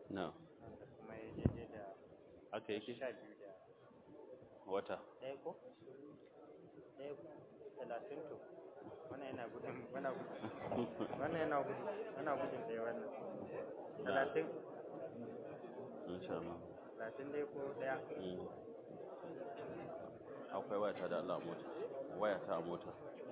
na wanda kuma ya daidai da haka yake sha biyu da wata ɗaya ko ɗaya talatin to wannan yana gudun wannan gudun wannan yana gudun yana gudun ɗaya wannan talatin insha Allah talatin dai ko ɗaya Mm. akwai wayata da Allah a mota wayata a mota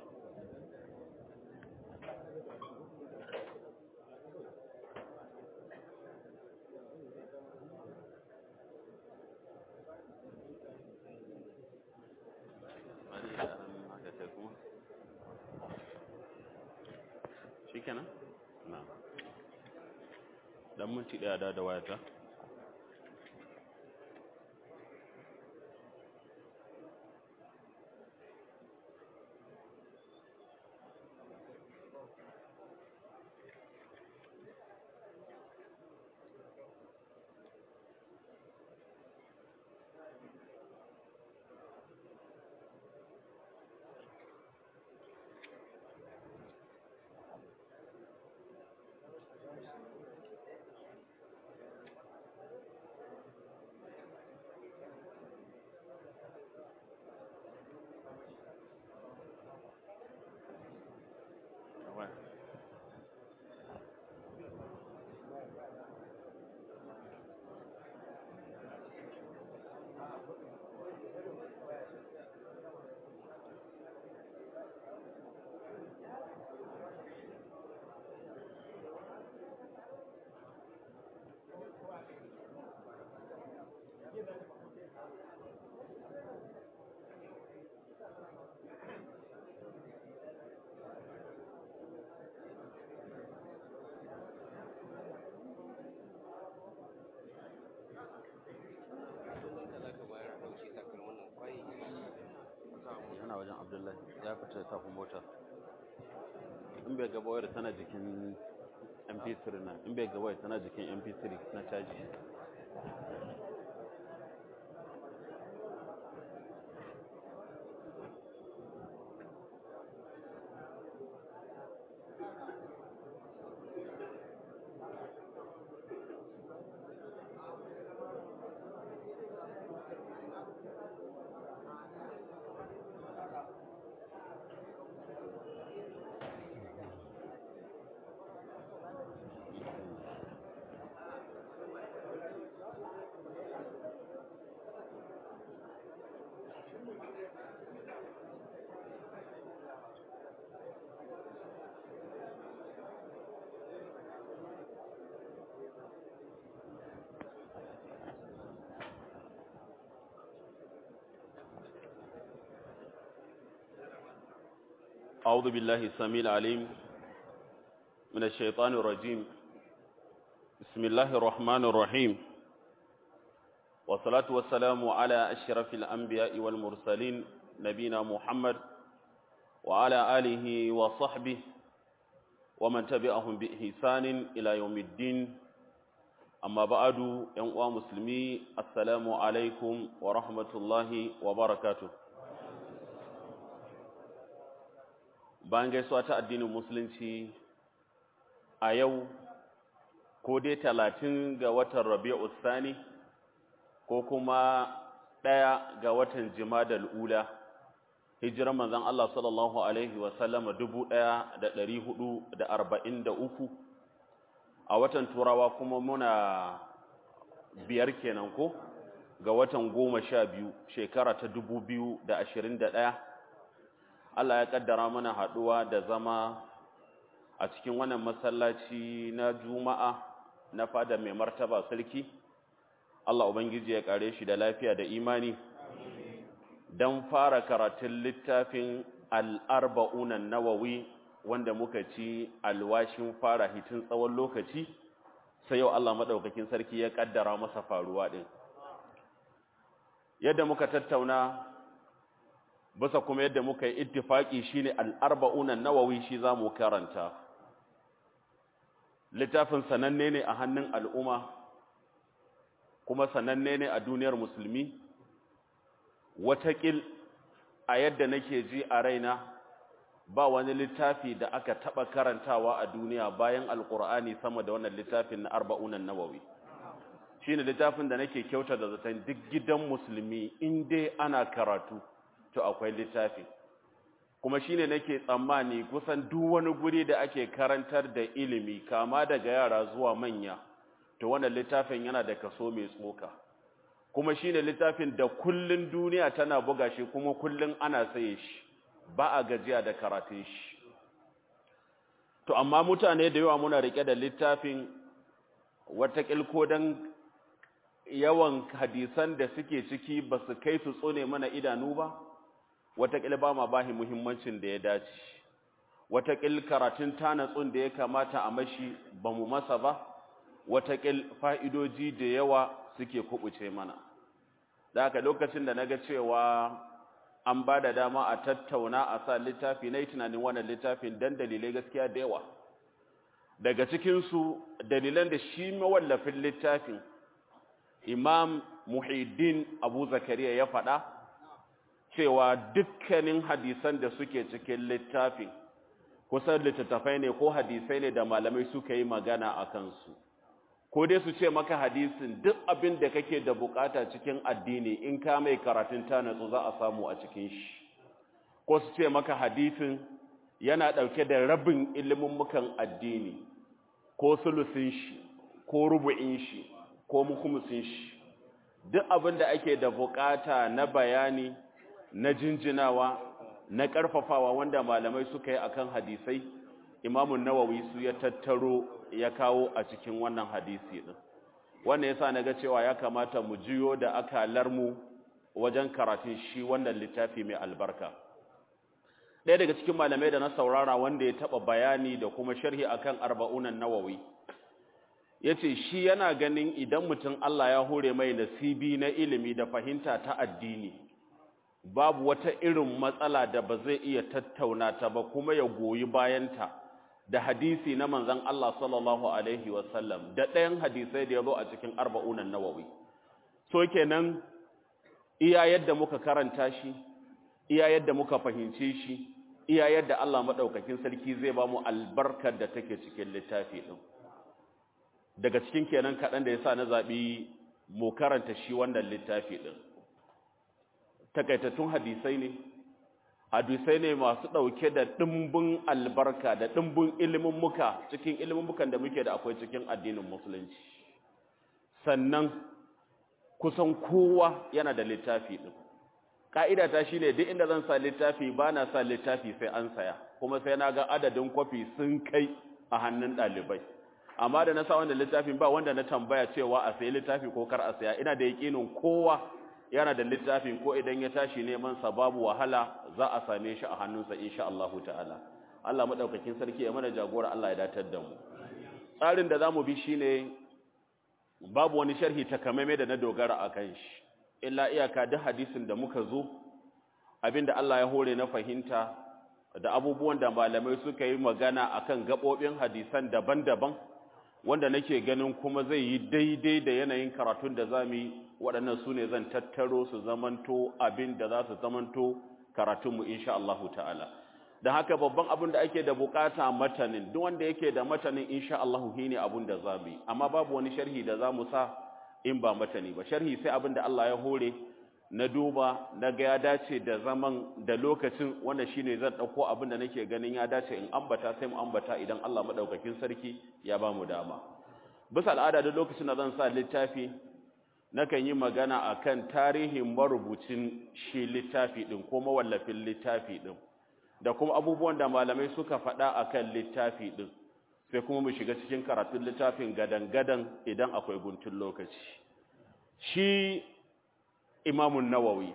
Wani da ɗan haka kai kuma? Shikenan? na dan minti ɗaya da da wayata waya yana wajen abdullahi ya fita ya tafi mota in bai gaba wayar tana jikin mp3 nan in bai gaba wayar tana jikin mp3 na caji أعوذ بالله السميع العليم من الشيطان الرجيم بسم الله الرحمن الرحيم والصلاة والسلام على أشرف الأنبياء والمرسلين نبينا محمد وعلى آله وصحبه ومن تبعهم بإحسان إلى يوم الدين أما بعد ينقوى مسلمي السلام عليكم ورحمة الله وبركاته bayan gaisuwa ta addinin musulunci a yau ko dai talatin ga watan rabi'u sani ko kuma ɗaya ga watan jimadal ula hijiran manzon Allah sallallahu alaihi wa sallama dubu ɗaya da ɗari hudu da arba'in da uku a watan turawa kuma muna biyar kenan ko ga watan goma sha biyu shekara ta dubu biyu da ashirin da ɗaya Allah ya kaddara mana haduwa da zama a cikin wannan masallaci na Juma'a na fada mai martaba sarki Allah ubangiji ya kare shi da lafiya da imani dan fara karatun littafin al-arba'un an-nawawi wanda muka ci alwashin fara hitin tsawon lokaci sai yau Allah madaukakin sarki ya kaddara masa faruwa din yadda muka tattauna bisa kuma yadda muka yi ittifaki shine al-arba'un an-nawawi shi zamu karanta littafin sananne ne a hannun al'umma kuma sananne ne a duniyar musulmi watakil a yadda nake ji a raina ba wani littafi da aka taba karantawa a duniya bayan alqur'ani sama da wannan littafin na arba'un an-nawawi shine littafin da nake kyauta da zaton duk gidan musulmi in dai ana karatu to akwai littafi kuma shine nake tsammani kusan duk wani guri da ake karantar da ilimi kama daga yara zuwa manya to wannan littafin yana da kaso mai tsoka kuma shine littafin da kullun duniya tana buga shi kuma kullun ana saye shi ba a gajiya da karatun shi to amma mutane da yawa muna rike da littafin wata kilko dan yawan hadisan da suke ciki ba su kai su tsone mana idanu ba wataƙil ba ma bahi muhimmancin da ya dace wataƙil karatun tanatsun da ya kamata a mashi ba mu masa ba wataƙil fa'idoji da yawa suke kubuce mana da haka lokacin da na ga cewa an ba da dama a tattauna a sa littafi na yi tunanin wannan littafin don dalilai gaskiya da yawa daga cikinsu dalilan da shi mawallafin littafin imam muhiddin abu zakariya ya faɗa cewa dukkanin hadisan da suke cikin littafin kusan littattafai ne ko hadisai ne da malamai suka yi magana a kansu ko dai su ce maka hadisin duk abin da kake da bukata cikin addini in ka mai karatun ta natsu za a samu a cikin shi ko su ce maka hadisin yana ɗauke da rabin ilimin addini ko sulusin shi ko rubu'in shi ko mukumusin shi duk abin da ake da bukata na bayani na jinjinawa na ƙarfafawa wanda malamai suka yi akan hadisai imamun nawawi su ya tattaro ya kawo a cikin wannan hadisi din wannan yasa naga cewa ya kamata mu jiyo da akalar mu wajen karatun shi wannan littafi mai albarka ɗaya daga cikin malamai da na saurara wanda ya taɓa bayani da kuma sharhi akan arba'unan nawawi ya ce shi yana ganin idan mutum Allah ya hore mai nasibi na ilimi da fahimta ta addini babu wata irin matsala da ba zai iya tattauna ta ba kuma ya goyi bayanta da hadisi na manzon Allah sallallahu alaihi wasallam da ɗayan hadisai da ya zo a cikin arba'unan nawawi so kenan iya yadda muka karanta shi iya yadda muka fahimce shi iya yadda Allah madaukakin sarki zai ba mu albarkar da take cikin littafi din daga cikin kenan kaɗan da yasa na zaɓi mu karanta shi wannan littafi din takaitattun hadisai ne hadisai ne masu ɗauke da ɗimbin albarka da ɗimbin ilimin muka cikin ilimin mukan da muke da akwai cikin addinin musulunci sannan kusan kowa yana da littafi ɗin ƙa'ida ta shi ne duk inda zan sa littafi ba na sa littafi sai an saya kuma sai na ga adadin kwafi sun kai a hannun ɗalibai amma da na sa wanda littafin ba wanda na tambaya cewa a sayi littafi ko kar a saya ina da yaƙinin kowa yana da littafin ko idan ya tashi neman sa babu wahala za a same shi a hannunsa insha Allah ta'ala Allah madaukakin sarki ya mana jagora Allah ya datar da mu tsarin da zamu bi shine babu wani sharhi takamaime da na dogara akan shi illa iyaka duk hadisin da muka zo abinda Allah ya hore na fahimta da abubuwan da malamai suka yi magana akan gabobin hadisan daban-daban wanda nake ganin kuma zai yi daidai da yanayin karatun da zamu yi waɗannan su ne zan tattaro su zamanto abin da za su zamanto karatunmu insha Allah ta'ala don haka babban abin da ake da bukata matanin duk wanda yake da matanin insha Allah shi ne abin da za mu yi amma babu wani sharhi da za mu sa in ba matani ba sharhi sai abin da Allah ya hore na duba na ga ya dace da zaman da lokacin wanda shine zan ɗauko abin da nake ganin ya dace in ambata sai mu ambata idan Allah madaukakin sarki ya ba mu dama bisa al'ada duk lokacin da zan sa littafi nakan yi magana akan tarihin marubucin shi littafi din ko mawallafin littafi din da kuma abubuwan da malamai suka faɗa akan littafi din sai kuma mu shiga cikin karatun littafin gadan-gadan idan akwai guntun lokaci shi imamun nawawi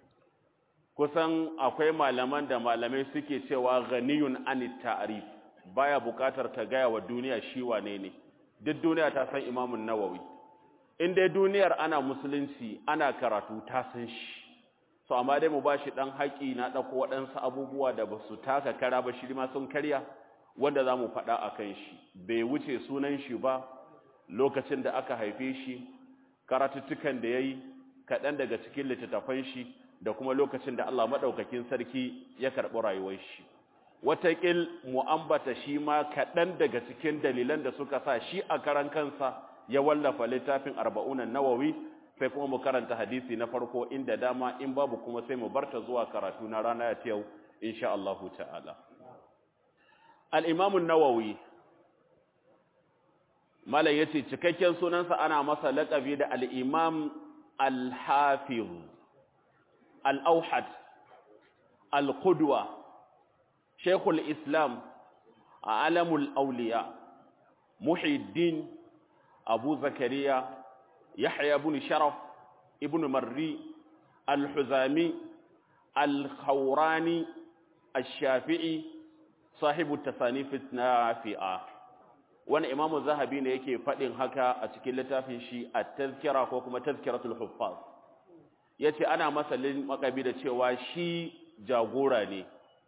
kusan akwai malaman da malamai suke cewa ghaniyun anit ta'rif baya bukatar ta gaya wa duniya shi wane ne duk duniya ta san imamun nawawi in dai duniyar ana musulunci ana karatu ta san shi so amma dai mu bashi dan haƙi na dauko waɗansu abubuwa da basu taka kara ba shi ma sun karya wanda zamu faɗa akan shi bai wuce sunan shi ba lokacin da aka haife shi karatuttukan da yayi kaɗan daga cikin littattafan shi da kuma lokacin da Allah madaukakin sarki ya karɓi rayuwar shi wataƙil mu ambata shi ma kaɗan daga cikin dalilan da suka sa shi a karan kansa ya wallafa littafin arba'unan nawawi sai kuma mu karanta hadisi na farko inda dama in babu kuma sai mu barta zuwa karatu na rana ya yau insha Allah ta'ala al-imam an-nawawi malai yace cikakken sunansa ana masa laqabi da al-imam al-hafiz al-awhad al-qudwa shaykhul islam alamul awliya muhiddin abu zakariya يحيى بن شرف ابن مري الحزامي الخوراني الشافعي صاحب التصانيف النافعة wani imamu zahabi ne yake faɗin haka a cikin littafin shi a tazkira ko kuma tazkiratul huffaz yace ana masalin makabi da cewa shi jagora ne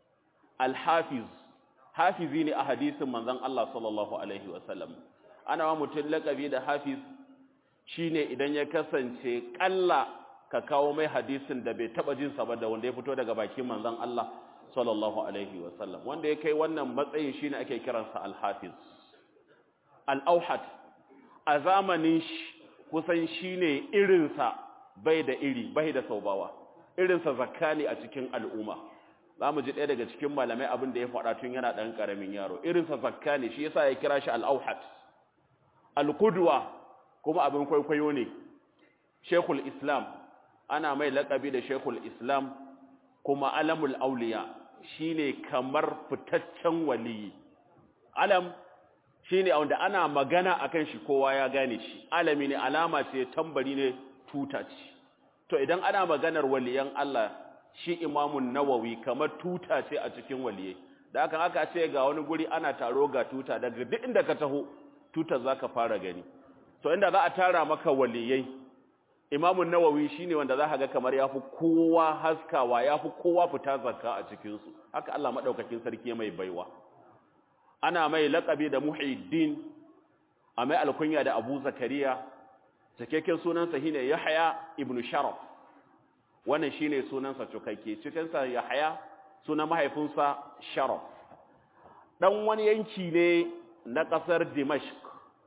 alhafiz hafizi ne a hadisin manzon Allah sallallahu alaihi wasallam ana wa mutum lakabi da hafiz shine idan ya kasance kalla ka kawo mai hadisin da bai taba jin sa ba da wanda ya fito daga bakin manzon Allah sallallahu alaihi wasallam wanda ya kai wannan matsayin shine ake kiransa al-hafiz al-auhad a zamanin kusan shine irin sa bai da iri bai da saubawa irin sa zakani a cikin al'umma zamu ji ɗaya daga cikin malamai abin da ya faɗa tun yana ɗan ƙaramin yaro irin sa zakani shi yasa ya kira shi al-auhad al-qudwa kuma abin kwaikwayo ne shekul islam ana mai laƙabi da shekul islam kuma alamul auliya shine kamar fitaccen waliyi alam shine wanda ana magana akan shi kowa ya gane shi alami ne alama ce tambari ne tuta ce to idan ana maganar waliyan Allah shi imamun nawawi kamar tuta ce a cikin waliyai da haka aka ce ga wani guri ana taro ga tuta daga duk inda ka taho tutar zaka fara gani to inda za a tara maka waliyai imamun nawawi shine wanda za ka ga kamar yafi kowa haskawa yafi kowa fita zakka a cikin su haka Allah madaukakin sarki mai baiwa ana mai laqabi da muhiddin a mai alkunya da abu zakariya cikakken sunansa shine yahya ibnu sharaf wannan shine sunansa cikakke cikin sa yahya sunan mahaifinsa sharaf dan wani yanki ne na kasar dimashq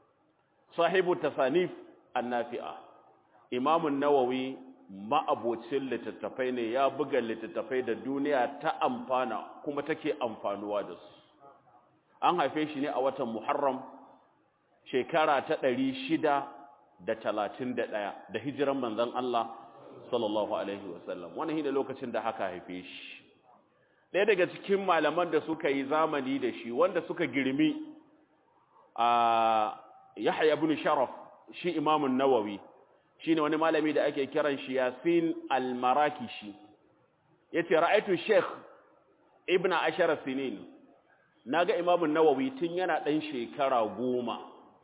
sahibu tasanif annafi'a imamun nawawi ma'abocin littattafai ne ya buga littattafai da duniya ta amfana kuma take amfanuwa da su an haife shi ne a watan muharram shekara ta ɗari shida da talatin da ɗaya da hijiran manzon Allah sallallahu alaihi wasallam wannan shi ne lokacin da haka haife shi ɗaya daga cikin malaman da suka yi zamani da shi wanda suka girmi a Yahya ibn Sharaf shi Imam nawawi shine wani malami da ake kiran shi Yasin al-Marakishi yace ra'aytu Sheikh Ibn Ashara sinin naga Imam nawawi tun yana dan shekara goma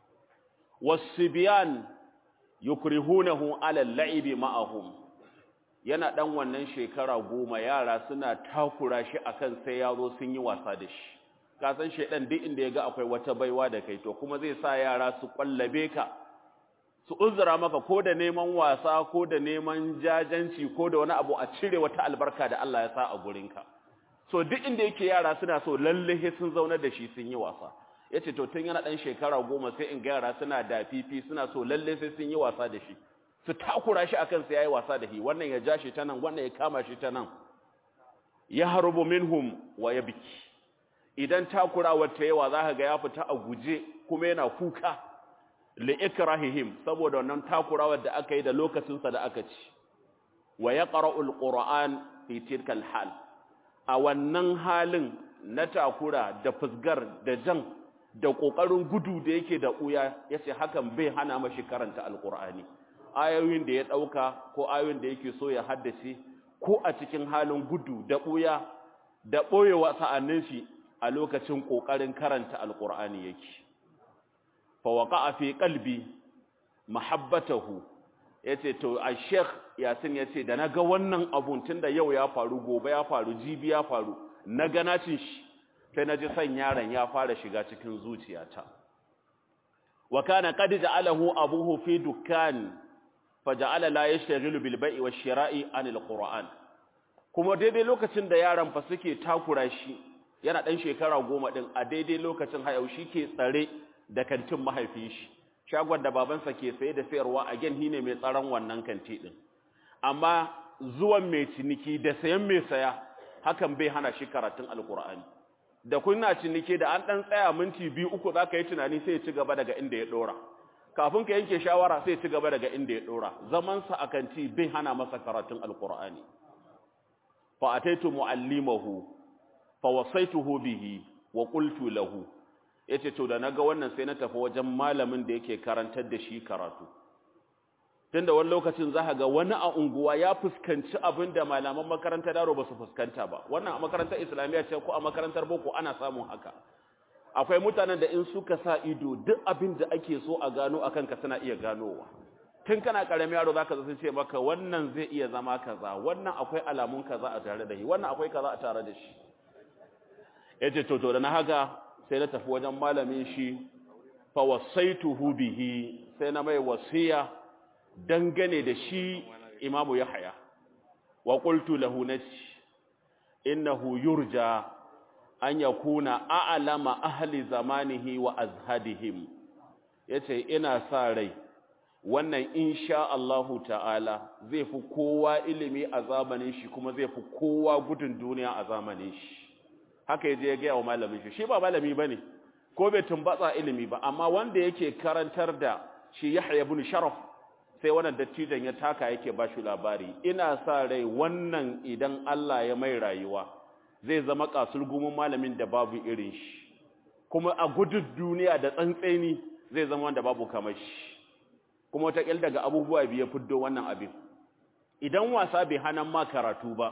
wasibyan yukrihunahu ala al-la'ibi ma'ahum yana dan wannan shekara goma yara suna takura shi akan sai yazo sun yi wasa da shi ka san shedan duk inda yaga akwai wata baiwa da kai to kuma zai sa yara su kwallabe ka su uzura maka ko da neman wasa ko da neman jajanci ko da wani abu a cire wata albarka da Allah ya sa a gurinka so duk inda yake yara suna so lalle sun zauna da shi sun yi wasa yace to tun yana dan shekara goma sai in ga yara suna da fifi suna so lalle sai sun yi wasa da shi su takura shi akan sai yayi wasa da shi wannan ya ja shi ta nan wannan ya kama shi ta nan ya harubu minhum wa yabki idan takurawar ta yawa za ka ga ya fita a guje kuma yana kuka li'ikrahihim saboda wannan takurawar da aka yi da lokacinsa da aka ci wa yaqra'ul qur'an fi tilkal hal a wannan halin na takura da fusgar da jan da kokarin gudu da yake da uya yace hakan bai hana mashi karanta alqur'ani ayoyin da ya dauka ko ayoyin da yake so ya haddace ko a cikin halin gudu da uya da boyewa sa'annin shi a lokacin ƙoƙarin karanta alƙur'ani yake fawaƙa a fi ƙalbi mahabbatahu ya ce to a sheikh yasin ya ce da na ga wannan abun tun da yau ya faru gobe ya faru jibi ya faru na ganacin shi sai na ji son yaron ya fara shiga cikin zuciyata wa kana qad ja'alahu abuhu fi dukkan fa ja'ala la yashtaghilu bil bai'i wash shira'i anil qur'an kuma daidai lokacin da yaron fa suke takura shi yana ɗan shekara goma ɗin a daidai lokacin hayau shi ke tsare da kantin mahaifin shi shagon da babansa ke saye da sayarwa a gen ne mai tsaron wannan kanti din amma zuwan mai ciniki da sayan mai saya hakan bai hana shi karatun alkur'ani da kuna ciniki da an dan tsaya minti biyu uku zaka yi tunani sai ya ci gaba daga inda ya dora kafin ka yanke shawara sai ya ci gaba daga inda ya dora zaman sa a kanti bai hana masa karatun alkur'ani fa ataitu muallimahu fa wasaituhu bihi wa qultu lahu yace to da naga wannan sai na tafi wajen malamin da yake karantar da shi karatu tunda wani lokacin za ga wani a unguwa ya fuskanci abin da malaman makarantar daro ba su fuskanta ba wannan a makarantar islamiyya ce ko a makarantar boko ana samun haka akwai mutanen da in suka sa ido duk abin da ake so a gano akan ka suna iya ganowa tun kana karami yaro zaka sun ce maka wannan zai iya zama kaza wannan akwai alamun kaza a tare da shi wannan akwai kaza a tare da shi yace to to da na haka sai na tafi wajen malamin shi fa wasaituhu bihi sai na mai wasiya dangane da shi imamu yahya wa qultu lahu nati innahu yurja an yakuna a'lama ahli zamanihi wa azhadihim yace ina sa rai wannan insha Allahu ta'ala zai fi kowa ilimi a zamanin shi kuma zai fi kowa gudun duniya a zamanin shi haka yaje ya ga wa malamin shi shi ba malami bane ko bai tumbatsa ilimi ba amma wanda yake karantar da shi Yahya ibn Sharaf sai wannan dattijan ya taka yake ba shi labari ina sa rai wannan idan Allah ya mai rayuwa zai zama kasulgumin malamin da babu irin shi kuma a gudun duniya da tsantseni zai zama wanda babu kamar shi kuma wataƙil daga abubuwa biya fiddo wannan abin idan wasa bai hanan ma karatu ba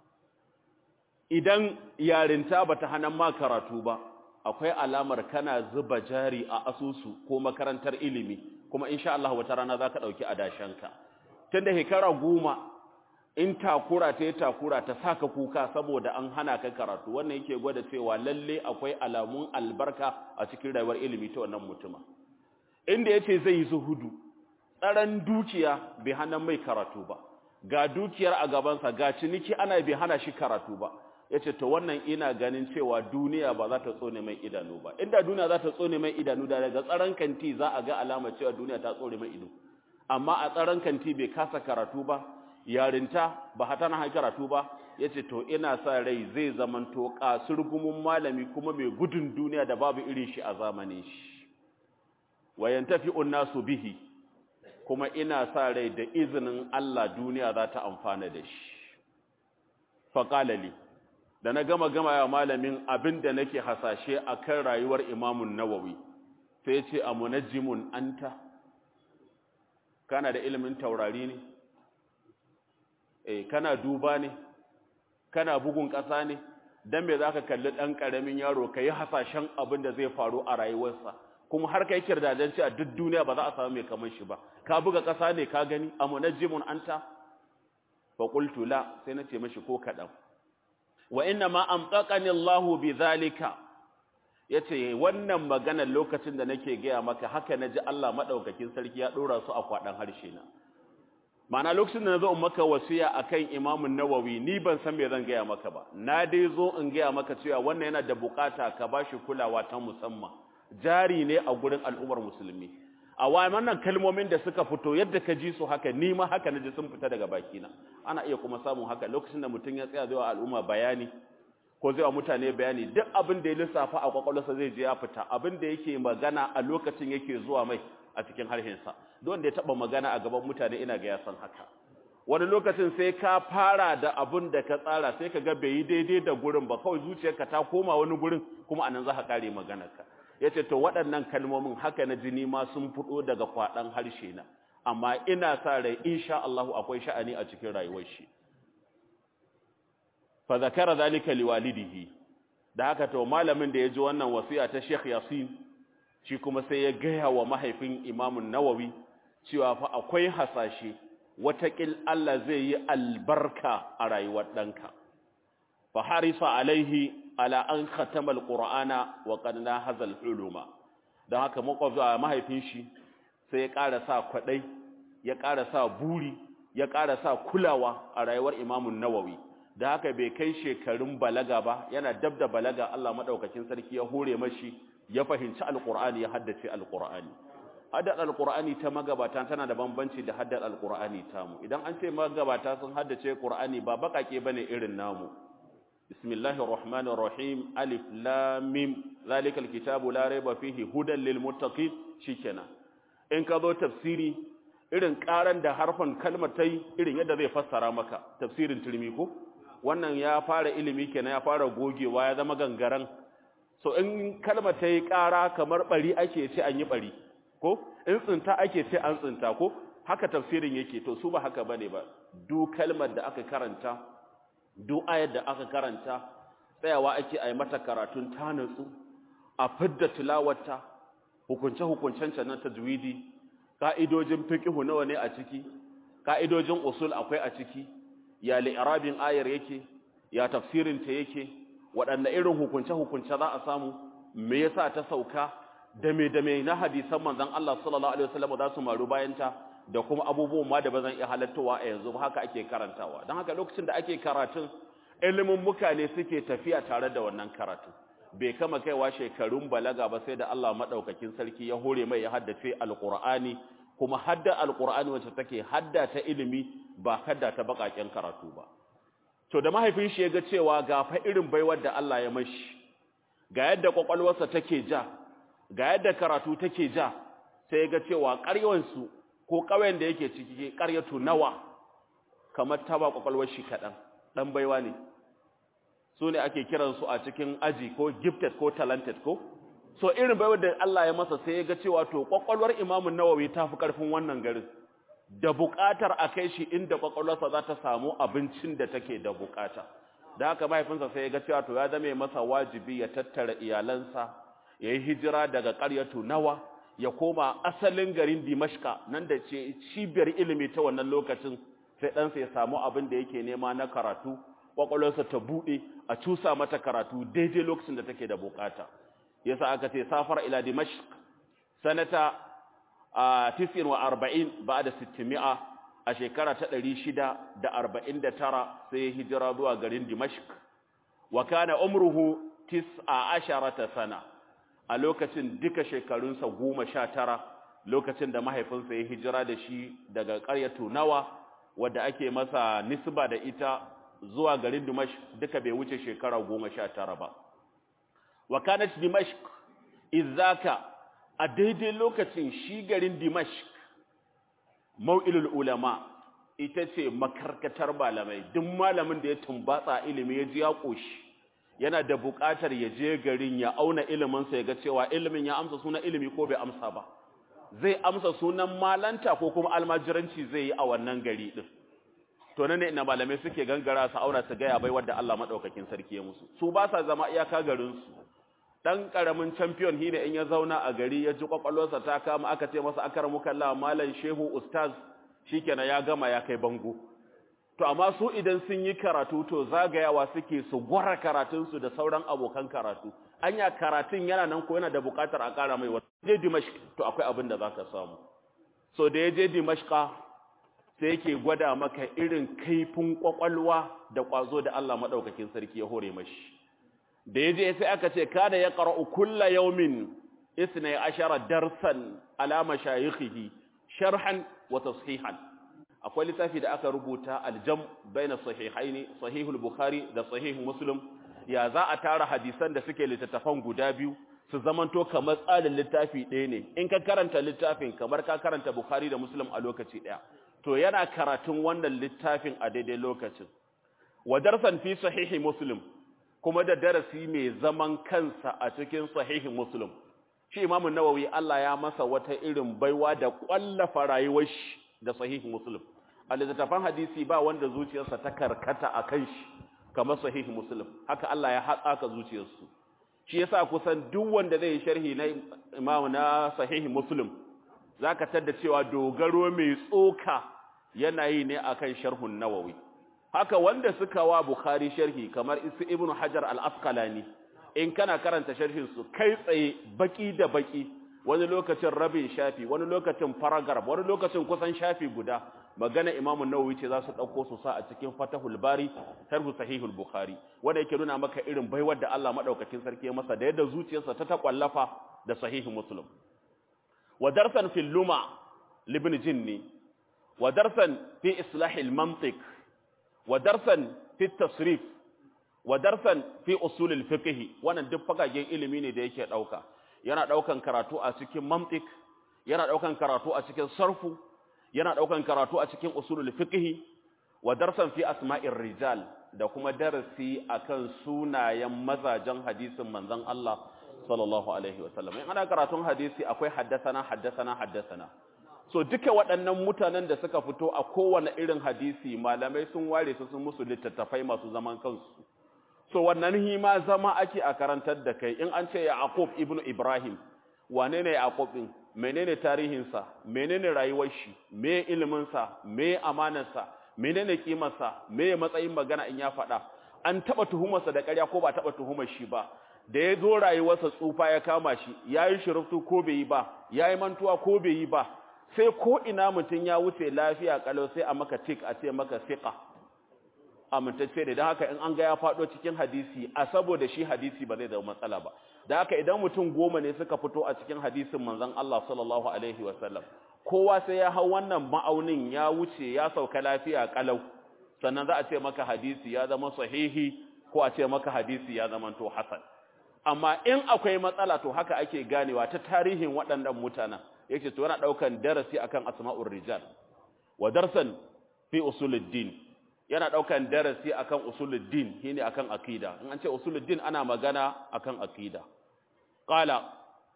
idan yarinta bata hanan ma karatu ba akwai alamar kana zuba jari a asusu ko makarantar ilimi kuma insha Allah wata rana zaka dauki adashanka tunda hekara goma in takura ta takura ta saka kuka saboda an hana ka karatu wannan yake gwada cewa lalle akwai alamun albarka a cikin rayuwar ilimi ta wannan mutuma inda yace zai yi zuhudu tsaran dukiya bai hana mai karatu ba ga dukiyar a gabansa ga ciniki ana bai hana shi karatu ba yace to wannan ina ganin cewa duniya ba za ta tsone mai idanu ba inda duniya za ta tsone mai idanu da daga tsaron kanti za a ga alama cewa duniya ta tsore mai ido amma a tsaron kanti bai kasa karatu ba yarinta ba hata na karatu ba yace to ina sa rai zai zamanto kasurgumin malami kuma mai gudun duniya da babu irin shi a zamanin shi wayantafi unnasu bihi kuma ina sa rai da izinin Allah duniya za ta amfana da shi faqala li da na gama gama ya malamin abin da nake hasashe a kan rayuwar imamun nawawi sai ce a munajjimun anta kana da ilimin taurari ne eh kana duba ne kana bugun ƙasa ne dan me zaka kalli dan karamin yaro kai hasashen abin da zai faru a rayuwarsa kuma har kai kirdadan ci a duk duniya ba za a samu mai kamar shi ba ka buga ƙasa ne ka gani a munajjimun anta fa qultu la sai na ce mashi ko kadan wa inna ma amtaqani Allahu bidhalika yace wannan maganar lokacin da nake gaya maka haka naji Allah madaukakin sarki ya dora su a kwadan harshe na mana lokacin da nazo in maka wasiya akan Imam Nawawi ni ban san me zan gaya maka ba na dai zo in gaya maka cewa wannan yana da bukata ka bashi kulawa ta musamman jari ne a gurin al'ummar musulmi a wannan kalmomin da suka fito yadda ka ji su haka ni ma haka naji sun fita daga bakina ana iya kuma samun haka lokacin da mutum ya tsaya zai wa al'umma bayani ko zai wa mutane bayani duk abin da ya lissafa a kwakwalwarsa zai je ya fita abin da yake magana a lokacin yake zuwa mai a cikin harshensa don da ya taba magana a gaban mutane ina ga ya san haka wani lokacin sai ka fara da abin da ka tsara sai ka ga bai yi daidai da gurin ba kawai zuciyarka ta koma wani gurin kuma anan za ka kare maganarka ya ce to waɗannan kalmomin haka na jini ma sun fito daga kwaɗan harshe na amma ina sa rai insha Allah akwai sha'ani a cikin rayuwar shi fa zakara zalika liwalidihi da haka to malamin da ya ji wannan wasiya ta Sheikh Yasin shi kuma sai ya gaya wa mahaifin Imam Nawawi cewa fa akwai hasashe watakil Allah zai yi albarka a rayuwar ɗanka fa harisa alaihi ala an khatama alqur'ana wa qad nahaza aluluma dan haka makwabta mahaifin shi sai ya ƙara sa kwadai ya ƙara sa buri ya ƙara sa kulawa a rayuwar Imam Nawawi da haka bai kai shekarun balaga ba yana dab da balaga Allah madaukakin sarki ya hore mashi ya fahimci alqur'ani ya haddace alqur'ani haddar alqur'ani ta magabata tana da bambanci da haddar alqur'ani tamu idan an ce magabata sun haddace qur'ani ba bakake bane irin namu bismillahir rahmanir rahim alif lam mim zalikal kitabu la rayba fihi hudan lil muttaqin shikenan in ka zo tafsiri irin karan da harfan kalmar tai irin yadda zai fassara maka tafsirin turmi ko wannan ya fara ilimi kenan ya fara gogewa ya zama gangaran so in kalmar ta yi ƙara kamar ɓari ake ce an yi ɓari ko in tsinta ake ce an tsinta ko haka tafsirin yake to su ba haka ba ne ba du kalmar da aka karanta du ayar da aka karanta tsayawa ake a yi mata karatun ta natsu a fidda tilawarta hukunce-hukuncen na tajwidi ka'idojin fiqhu nawa ne a ciki ka'idojin usul akwai a ciki ya li'irabin ayar yake ya tafsirin ta yake waɗanne irin hukunce-hukunce za a samu me yasa ta sauka da me da me na hadisan manzon Allah sallallahu alaihi wasallam za su maru bayan ta da kuma abubuwan ma da bazan iya halattowa a yanzu ba haka ake karantawa don haka lokacin da ake karatun ilimin mukane suke tafiya tare da wannan karatun bai kama kaiwa shekarun balaga ba sai da Allah madaukakin sarki ya hore mai ya haddace alqur'ani kuma hadda alqur'ani wacce take hadda ta ilimi ba hadda ta bakaken karatu ba to da mahaifin shi ya ga cewa ga fa irin baiwar da Allah ya mashi ga yadda kwakwalwarsa take ja ga yadda karatu take ja sai ya ga cewa ƙaryawansu ko ƙauyen da yake ciki ƙaryatu nawa kamar ta ba kwakwalwar shi kaɗan ɗan baiwa ne su ne ake kiransu a cikin aji ko gifted ko talented ko so irin baiwar da Allah ya masa sai ya ga cewa to kwakwalwar imamun nawawi ta fi ƙarfin wannan garin da buƙatar a kai shi inda kwakwalwarsa za ta samu abincin da take da buƙata da haka mahaifinsa sai ya ga cewa to ya zame masa wajibi ya tattara iyalansa ya yi hijira daga ƙaryatu nawa ya koma asalin garin dimashka nan da ce cibiyar ilimi ta wannan lokacin sai ɗansa ya samu abin da yake nema na karatu kwakwalwarsa ta buɗe a cusa mata karatu daidai lokacin da take da buƙata yasa aka ce safar ila dimashq sanata a tisin wa arba'in ba da sittimi'a a shekara ta ɗari shida da arba'in da tara sai ya hijira zuwa garin dimashq wa kana umruhu tis'a asharata sana a lokacin duka shekarunsa goma sha tara lokacin da mahaifinsa ya hijira da shi daga ƙaryatu nawa wadda ake masa nisba da ita zuwa garin dimashq duka bai wuce shekara goma sha tara ba wa kanat dimashq izaka a daidai lokacin shi garin Dimashq mau'ilul ulama ita ce makarkatar malamai duk malamin da ya tumbatsa ilimi ya ji ya koshi yana da buƙatar ya je garin ya auna iliminsa ya ga cewa ilimin ya amsa sunan ilimi ko bai amsa ba zai amsa sunan malanta ko kuma almajiranci zai yi a wannan gari din to nan ne ina malamai suke gangara su auna su ga ya bai wanda Allah madaukakin sarki ya musu su ba sa zama iyaka garin su dan karamin champion shine in ya zauna a gari ya ji kwakwalwarsa ta kama aka ce masa akaramu kallah malam shehu ustaz shikenan ya gama ya kai bango to amma su idan sun yi karatu to zagayawa suke su gwara karatun su da sauran abokan karatu anya karatun yana nan ko yana da bukatar a kara mai wata je dimashq to akwai abin da zaka samu so da ya je dimashqa sai yake gwada maka irin kaifin kwakwalwa da kwazo da Allah madaukakin sarki ya hore mashi da ya je sai aka ce kada ya ƙara'u kulla yaumin isna ashara darsan alama shayikhihi sharhan wa tashihan akwai littafi da aka rubuta aljam baina sahihaini sahihul bukhari da sahih muslim ya za a tara hadisan da suke littattafan guda biyu su zamanto kamar tsarin littafi ɗaya ne in ka karanta littafin kamar ka karanta bukhari da muslim a lokaci ɗaya to yana karatun wannan littafin a daidai lokacin wa darsan fi sahihi muslim kuma da darasi mai zaman kansa a cikin sahihin muslim shi imamun nawawi Allah ya masa wata irin baiwa da kwallafa rayuwar shi da sahihin muslim a littattafan hadisi ba wanda zuciyarsa ta karkata a kan shi kamar sahihin muslim haka Allah ya haɗa ka zuciyarsu shi yasa kusan duk wanda zai yi sharhi na imamu na sahihin muslim zaka tadda cewa dogaro mai tsoka yana yi ne akan sharhun nawawi haka wanda suka wa Bukhari sharhi kamar Isu Ibn Hajar al-Asqalani in kana karanta sharhin su kai tsaye baki da baki wani lokacin rabin shafi wani lokacin paragraph wani lokacin kusan shafi guda magana Imam Nawawi ce za su dauko su sa a cikin Fathul Bari sharh Sahihul Bukhari wanda yake nuna maka irin baiwar da Allah madaukakin sarki ya masa da yadda zuciyarsa ta takwallafa da Sahih Muslim wa darsan fil luma libn jinni wa darsan fi islah al mantiq wa darsan fi tasrif wa darsan fi usul al fiqh wannan duk fagagen ilimi ne da yake dauka yana daukan karatu a cikin mantiq yana daukan karatu a cikin sarfu yana daukan karatu a cikin usul al fiqh wa darsan fi asma'ir rijal da kuma darasi akan sunayen mazajen hadisin manzon Allah sallallahu alaihi wasallam in ana karatun hadisi akwai haddasana haddasana haddasana so duka waɗannan mutanen da suka fito a kowane irin hadisi malamai sun ware su sun musu littattafai masu zaman kansu so wannan hima zama ake a karantar da kai in an ce Yaqub ibnu Ibrahim wane ne Yaqub din menene tarihinsa menene rayuwar shi me ilimin sa me amanarsa menene kimarsa me matsayin magana in ya faɗa an taba tuhumarsa da ƙarya ko ba taba tuhumar shi ba da ya zo rayuwarsa tsufa ya kama shi yayi shiruftu ko bai yi ba yayi mantuwa ko bai yi ba sai ko ina mutun ya wuce lafiya kalau sai a maka tik a ce maka fiqa amintacce da dan haka in an ga ya faɗo cikin hadisi a saboda shi hadisi ba zai zama matsala ba da haka idan mutum goma ne suka fito a cikin hadisin manzon Allah sallallahu alaihi wasallam kowa sai ya hau wannan ma'aunin ya wuce ya sauka lafiya kalau sannan za a ce maka hadisi ya zama sahihi ko a ce maka hadisi ya zama to hasan amma in akwai matsala to haka ake ganewa ta tarihin waɗannan mutanen yake to yana daukan darasi akan asma'ur rijal wa darsan fi usuluddin yana daukan darasi akan usuluddin shine akan akida in an ce usuluddin ana magana akan akida qala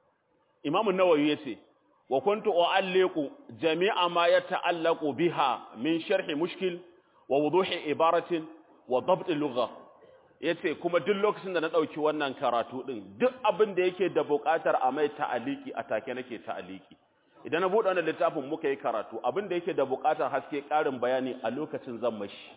imam an-nawawi yace wa kuntu u'alliqu jami'a ma yata'allaqu biha min sharhi mushkil wa wuduhi ibaratin wa dabt lugha yace kuma duk lokacin da na dauki wannan karatu din duk abin da yake da buƙatar a mai ta'aliki a take nake ta'aliki idan na bude wannan littafin muka yi karatu abin da yake da buƙatar haske ƙarin bayani a lokacin zan mashi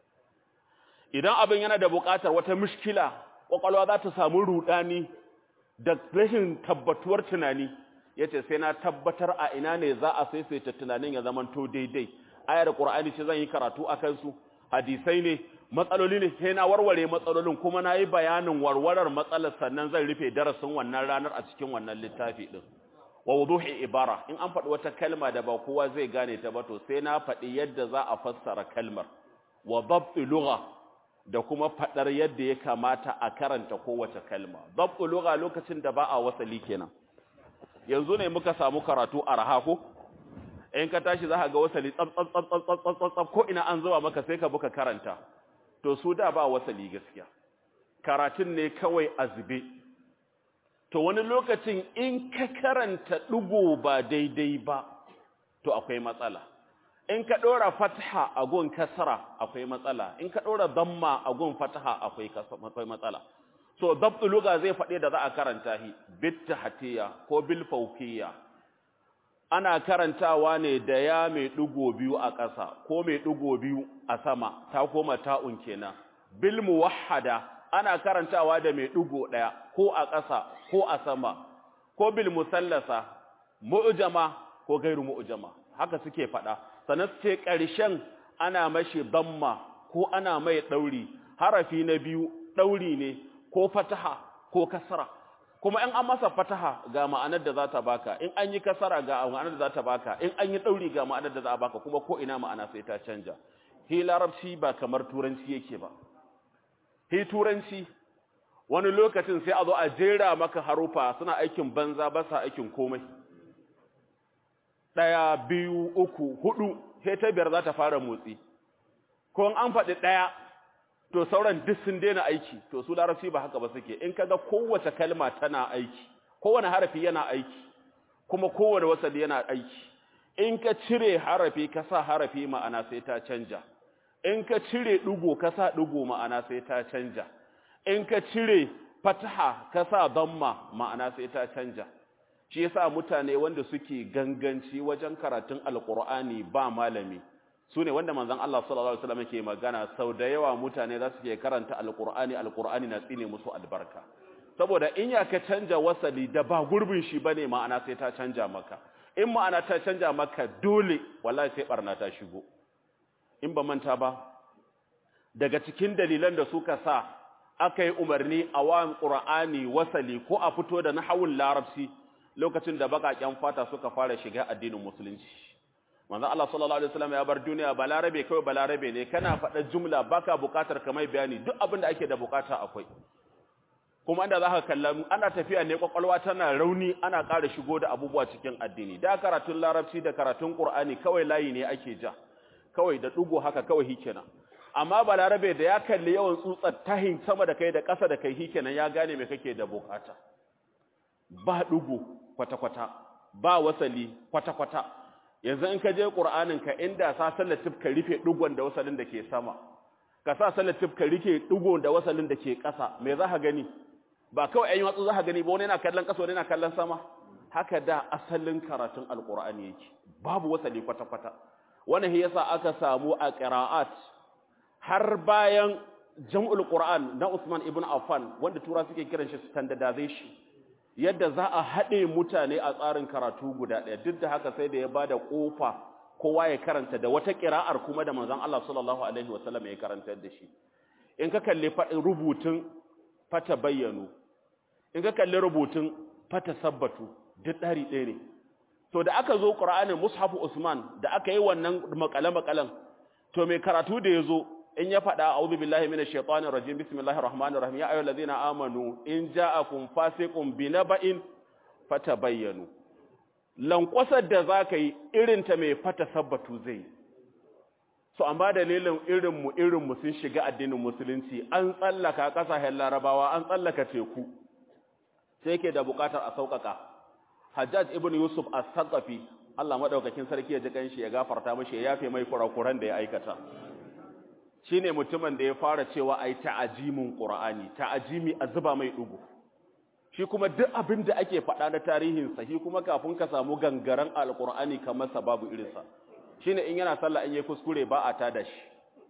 idan abin yana da buƙatar wata mushkila kwakwalwa za ta samu rudani da rashin tabbatuwar tunani yace sai na tabbatar a ina ne za a saisaita tunanin ya zamanto daidai ayar qur'ani ce zan yi karatu akan su hadisai ne matsaloli ne sai na warware matsalolin kuma na yi bayanin warwarar matsalar sannan zan rufe darasin wannan ranar a cikin wannan littafi din wa wuduhi ibara in an faɗi wata kalma da ba kowa zai gane ta ba to sai na faɗi yadda za a fassara kalmar wa dabt lugha da kuma faɗar yadda ya kamata a karanta kowace kalma dabt lugha lokacin da ba a wasali kenan yanzu ne muka samu karatu a raha ko in ka tashi za ka ga wasali tsab tsab tsab tsab tsab tsab ko ina an zuwa maka sai ka buka karanta to su da ba wasali gaskiya karatun ne kawai a zube to wani lokacin in ka karanta ɗigo ba daidai ba to akwai matsala in ka ɗora fatha a gun kasara akwai matsala in ka ɗora damma a gun fatha akwai matsala so dabtu luga zai faɗi da za a karanta shi bit tahtiya ko bil fawqiyya ana karantawa ne da ya mai ɗigo biyu a ƙasa ko mai ɗigo biyu a sama ta koma ta'un kenan bil muwahhada ana karantawa da mai ɗigo ɗaya ko a ƙasa ko a sama ko bil musallasa mu'jama ko gairu mu'jama haka suke faɗa sannan ce ƙarshen ana mashi damma ko ana mai ɗauri harafi na biyu ɗauri ne ko fataha ko kasra kuma in an masa fataha ga ma'anar da za ta baka in an yi kasara ga ma'anar da za ta baka in an yi ɗauri ga ma'anar da za a baka kuma ko ina ma'ana sai ta canja hi larabci ba kamar turanci yake ba hi turanci wani lokacin sai a zo a jera maka harufa suna aikin banza ba sa aikin komai ɗaya biyu uku hudu sai ta biyar za ta fara motsi ko an faɗi ɗaya to sauran duk sun daina aiki to su larabci ba haka ba suke in kaga kowace kalma tana aiki kowane harafi yana aiki kuma kowane wasali yana aiki in ka cire harafi ka sa harafi ma'ana sai ta canja in ka cire ɗigo ka sa ɗigo ma'ana sai ta canja in ka cire fataha ka sa damma ma'ana sai ta canja shi yasa mutane wanda suke ganganci wajen karatun alqur'ani ba malami sune wanda manzon Allah sallallahu alaihi wasallam yake magana sau da yawa mutane za su ke karanta alqur'ani alqur'ani na tsine musu albarka saboda in ya ka canja wasali da ba gurbin shi bane ma'ana sai ta canja maka in ma'ana ta canja maka dole wallahi sai barna ta shigo in ba manta ba daga cikin dalilan da suka sa aka yi umarni a wa qur'ani wasali ko a fito da nahawul larabci lokacin da baƙaƙen fata suka fara shiga addinin musulunci manzo Allah sallallahu alaihi wasallam ya bar duniya balarabe kai balarabe ne kana faɗa jumla baka buƙatar kamar bayani duk abin da ake da buƙata akwai kuma inda zaka kalla ana tafiya ne kwakwalwa tana rauni ana ƙara shigo da abubuwa cikin addini da karatun larabci da karatun qur'ani kawai layi ne ake ja kawai da dugo haka kawai hikenan amma balarabe da ya kalli yawan tsutsar tahin sama da kai da ƙasa da kai hikenan ya gane me kake da buƙata ba dugo kwata-kwata ba wasali kwata-kwata yanzu in ka je qur'anin ka inda sa sallatif ka rufe dugon da wasalin da ke sama ka sa sallatif ka rike dugon da wasalin da ke ƙasa me za ka gani ba kawai ayin watsu za ka gani ba wani yana kallon ƙasa wani yana kallon sama haka da asalin karatun alqur'ani yake babu wasali kwata-kwata wannan yasa aka samu a qira'at har bayan jam'ul qur'an na Usman ibn Affan wanda tura suke kiran shi standardization yadda za a haɗe mutane a tsarin karatu guda ɗaya duk da haka sai da ya bada ƙofa kowa ya karanta da wata ƙira'ar kuma da manzon Allah sallallahu alaihi wasallam ya karantar da shi in ka kalli rubutun fata bayyanu in ka kalli rubutun fata sabbatu duk ɗari ɗaya ne to da aka zo ƙur'anin mushafu usman da aka yi wannan makale-makalen to mai karatu da ya zo in ya faɗa a'udhu billahi minash shaitanir rajim bismillahir rahmanir rahim ya ayyuhal ladzina amanu in ja'akum fasiqun binaba'in fatabayyanu lankwasar da zaka yi irin ta mai fata sabbatu zai so amma dalilin irin mu irin mu sun shiga addinin musulunci an tsallaka kasashen larabawa an tsallaka teku sai yake da bukatar a sauƙaƙa hajjaj ibn yusuf as-saqafi Allah madaukakin sarki ya ji kanshi ya gafarta mishi ya yafe mai kurakuran da ya aikata shine mutumin da ya fara cewa ai ta'ajimin qur'ani ta'ajimi a zuba mai dugu shi kuma duk abin da ake faɗa na tarihin sa shi kuma kafin ka samu gangaren alqur'ani kamar sa babu irin sa shine in yana sallah in yayi kuskure ba a tada shi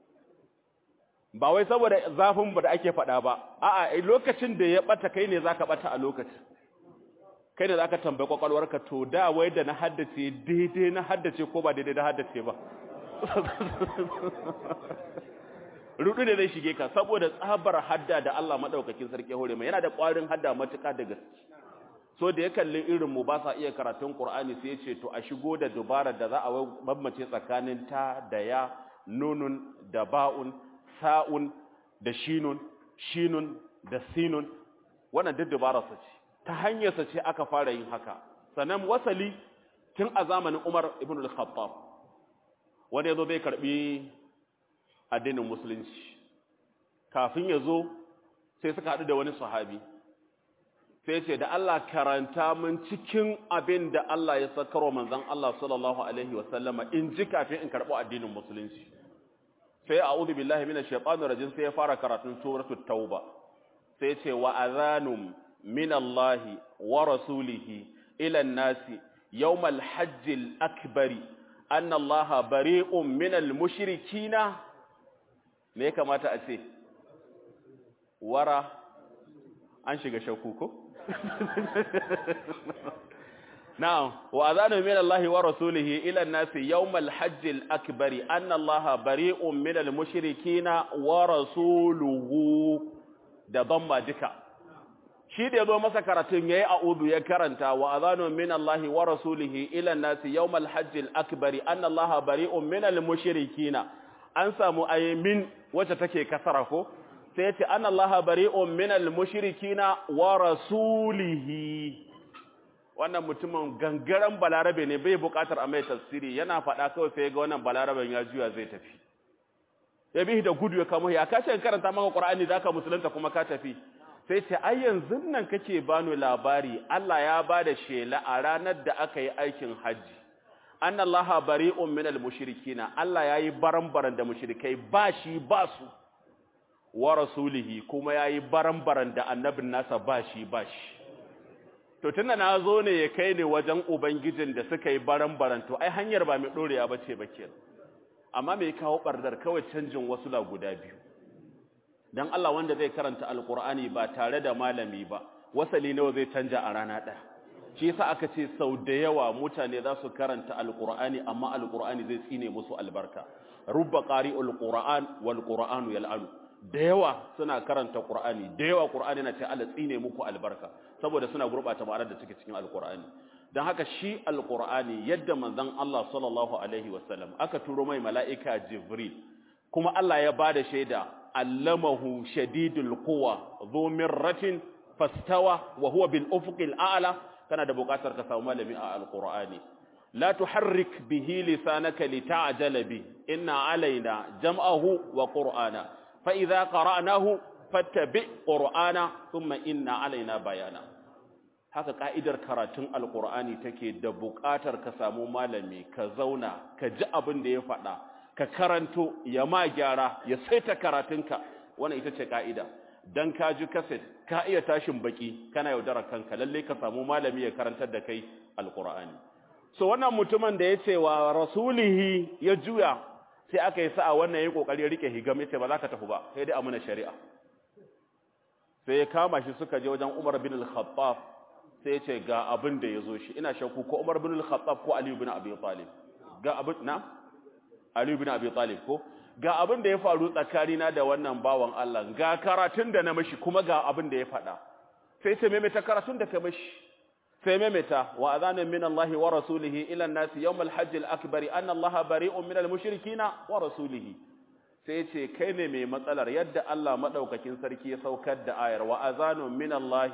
ba wai saboda zafin ba da ake faɗa ba a'a lokacin da ya bata kai ne zaka bata a lokacin kai ne zaka tambaye kwakwalwarka to da wai da na haddace daidai na haddace ko ba daidai na haddace ba rudu ne zai shige ka saboda tsabar hadda da Allah madaukakin sarki hore mai yana da ƙwarin hadda matuƙa da gaske so da ya kalli irin mu ba sa iya karatun Qur'ani sai ya ce to a shigo da dubara da za a bambance tsakanin ta da ya nunun da ba'un sa'un da shinun shinun da sinun wannan duk dubara sa ce ta hanyar sa ce aka fara yin haka sannan wasali tun a zamanin Umar ibn al-Khattab wanda yazo bai karbi addinin musulunci kafin ya zo sai suka haɗu da wani sahabi sai ce da Allah karanta min cikin abin da Allah ya sakarwa manzon Allah sallallahu alaihi wasallama in ji kafin in karɓi addinin musulunci sai a'udhu billahi minash shaitanir rajim sai ya fara karatun suratul tauba sai ce wa adhanum minallahi wa rasulihi ila an-nasi yawmal hajjil akbari anna allaha bari'un minal mushrikina me ya kamata a ce wara an shiga shakku ko na'am wa azanu min Allahi wa rasulihi ila an-nasi yawmal hajjil akbari anna Allaha bari'un minal mushrikina wa rasuluhu da damma duka shi da yazo masa karatun yayi a'udhu ya karanta wa azanu min Allahi wa rasulihi ila an-nasi yawmal hajjil akbari anna Allaha bari'un minal mushrikina an samu ayyamin wacce take kasara ko sai yace anna allaha bari'un minal mushrikina wa rasulihi wannan mutumin gangaren balarabe ne bai bukatar a mai tafsiri yana faɗa kawai sai ga wannan balaraben ya juya zai tafi ya bi da gudu ya kamo ya kace karanta maka qur'ani zaka musulunta kuma ka tafi sai ce ai yanzu nan kake bani labari Allah ya bada shela a ranar da aka yi aikin haji anna allaha bari'un minal mushrikina Allah yayi baran-baran da mushrikai ba shi ba su wa rasulihi kuma yayi baran-baran da annabin nasa ba shi ba shi to tunda na zo ne ya kai ne wajen ubangijin da suka yi baran-baran to ai hanyar ba mai dorewa bace ba kenan amma me kawo bardar kawai canjin wasu la guda biyu dan Allah wanda zai karanta alqur'ani ba tare da malami ba wasali nawa zai canja a rana ɗaya shi yasa aka ce sau da yawa mutane za su karanta alqur'ani amma alqur'ani zai tsine musu albarka rubba qari'ul qur'an wal qur'anu yal'anu da yawa suna karanta Qur'ani da yawa Qur'ani na ce Allah tsine muku albarka saboda suna gurbata ma'anar da take cikin Al-Qur'ani dan haka shi Al-Qur'ani yadda manzon Allah sallallahu alaihi wasallam aka turo mai mala'ika Jibril kuma Allah ya bada shaida allamahu shadidul quwa dhu mirratin fastawa wa huwa bil ufuqil a'la kana da buƙatar ka samu malami a Al-Qur'ani لا تحرك به لسانك لتعجل به إن علينا جمعه وقرآنا فإذا قرأناه فاتبع قرآنا ثم إن علينا بيانا haka ka'idar karatun alkur'ani take da buƙatar ka samu malami ka zauna ka ji abin da ya faɗa ka karanto ya ma gyara ya saita karatunka wannan ita ce ka'ida dan ka ji kaset ka iya tashin baki kana yaudarar kanka lalle ka samu malami ya karantar da kai alkur'ani so wannan mutumin da ya ce wa rasulihi ya juya sai aka yi sa'a wannan ya yi ƙoƙari ya rike higam ya ce ba za ka tafi ba sai dai amina shari'a sai ya kama shi suka je wajen umar bin al-khattab sai ya ce ga abin da ya zo shi ina shakku ko umar bin al-khattab ko aliyu bin abi talib ga abin na aliyu bin abi talib ko ga abin da ya faru tsakanina da wannan bawan Allah ga karatun da na mashi kuma ga abin da ya faɗa sai ce maimaita karatun da ka mashi sai maimaita wa azanin min Allah wa rasulihi ila an-nas yawm al-hajj al-akbar anna Allah bari'un min al-mushrikina wa rasulihi sai ce kai ne mai matsalar yadda Allah madaukakin sarki ya saukar da ayar wa azanun min Allah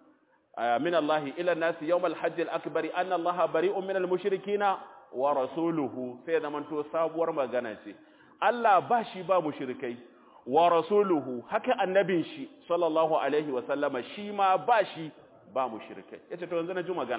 min Allah ila an-nas yawm al-hajj al-akbar anna Allah bari'un min al-mushrikina wa rasuluhu sai zaman to sabuwar magana ce Allah ba shi ba mushrikai wa rasuluhu haka annabin shi sallallahu alaihi wa sallama shi ma ba shi ba mu shirkai yace to yanzu na ji magana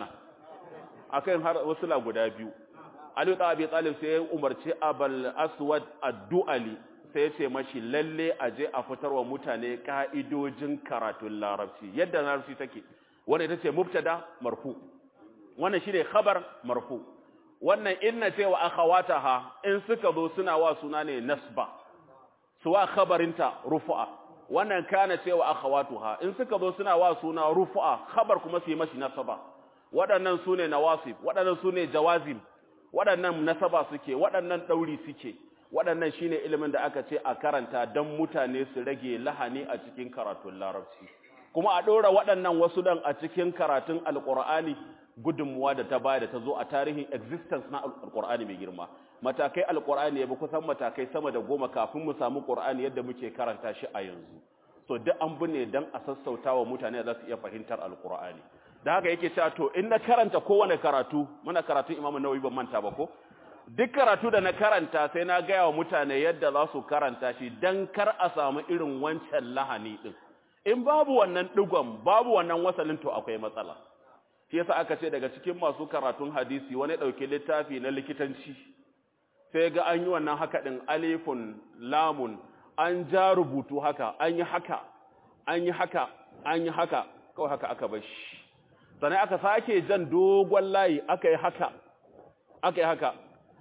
akan har wasu la guda biyu Ali ta Abi Talib sai ya umarci Abul Aswad ad-Du'ali sai ya ce mashi lalle aje a fitarwa mutane ka'idojin karatun Larabci yadda Larabci take wannan ita ce mubtada marfu wannan shine khabar marfu wannan inna ce wa akhawataha in suka zo suna wa suna ne nasba suwa khabarinta rufu'a wannan kana cewa akhawatuha in suka zo suna wa suna rufu'a khabar kuma su yi mashi nasaba waɗannan sune nawasib waɗannan sune jawazim waɗannan nasaba suke waɗannan dauri suke waɗannan shine ilimin da aka ce a karanta dan mutane su rage lahani a cikin karatun larabci kuma a ɗora waɗannan wasu dan a cikin karatun alqur'ani gudunmuwa da ta baya da ta zo a tarihin existence na alqur'ani mai girma matakai alqur'ani ya bi kusan matakai sama da goma kafin mu samu qur'ani yadda muke karanta shi a yanzu so duk an bune dan a sassauta wa mutane za su iya fahimtar alqur'ani da haka yake cewa to in na karanta kowane karatu muna karatu imamu nawawi ban manta ba ko duk karatu da na karanta sai na gaya wa mutane yadda za su karanta shi dan kar a samu irin wancan lahani din in babu wannan digon babu wannan wasalin to akwai matsala shi yasa aka ce daga cikin masu karatun hadisi wani dauke littafi na likitanci sai ga an yi wannan haka din alifun lamun an ja rubutu haka an yi haka an yi haka an yi haka kawai haka aka bar shi sannan aka sake jan dogon layi aka yi haka aka yi haka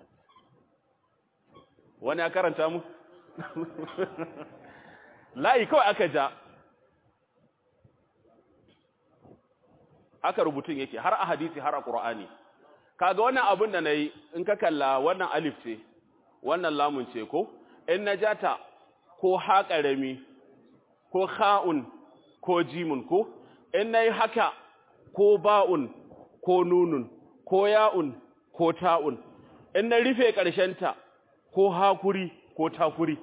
wani ya karanta mu layi kawai aka ja haka rubutun yake har a hadisi har a ƙura'ani kaga wannan abin da na yi in ka kalla wannan alif ce wannan lamun ce ko in na jata ko ha ƙarami ko ha'un ko jimun ko in na yi haka ko ba'un ko nunun ko ya'un ko ta'un in na rufe ƙarshenta ko hakuri ko takuri